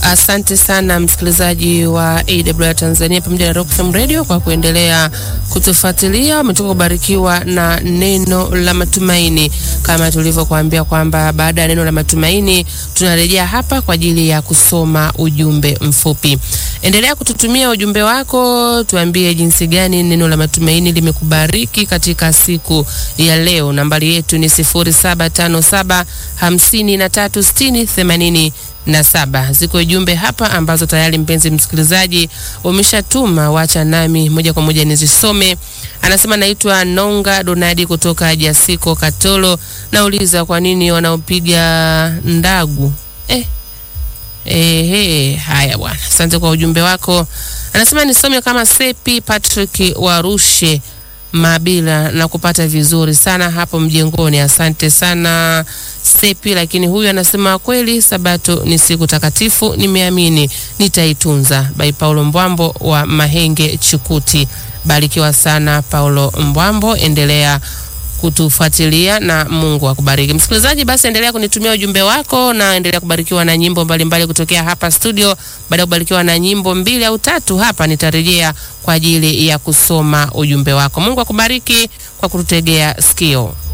Asante sana msikilizaji wa AWR Tanzania pamoja na Rock FM Radio kwa kuendelea kutufuatilia. Umetoka kubarikiwa na neno la matumaini, kama tulivyokuambia kwamba baada ya neno la matumaini tunarejea hapa kwa ajili ya kusoma ujumbe mfupi. Endelea kututumia ujumbe wako, tuambie jinsi gani neno la matumaini limekubariki katika siku ya leo. Nambari yetu ni 0757 53 60 80 na saba. Ziko jumbe hapa ambazo tayari mpenzi msikilizaji umeshatuma, wacha nami moja kwa moja nizisome. Anasema naitwa Nonga Donadi kutoka Jasiko Katolo, nauliza kwa nini wanaopiga ndagu eh. Ehe, haya bwana, asante kwa ujumbe wako. Anasema nisome kama Sepi Patrick Warushe Mabila na kupata vizuri sana hapo mjengoni. Asante sana Sepi. Lakini huyu anasema kweli, Sabato ni siku takatifu, nimeamini nitaitunza. By Paulo Mbwambo wa Mahenge Chikuti. Barikiwa sana Paulo Mbwambo, endelea kutufuatilia na Mungu akubariki. Msikilizaji, basi endelea kunitumia ujumbe wako na endelea kubarikiwa na nyimbo mbalimbali mbali kutokea hapa studio. Baada ya kubarikiwa na nyimbo mbili au tatu hapa, nitarejea kwa ajili ya kusoma ujumbe wako. Mungu akubariki kwa kututegea sikio.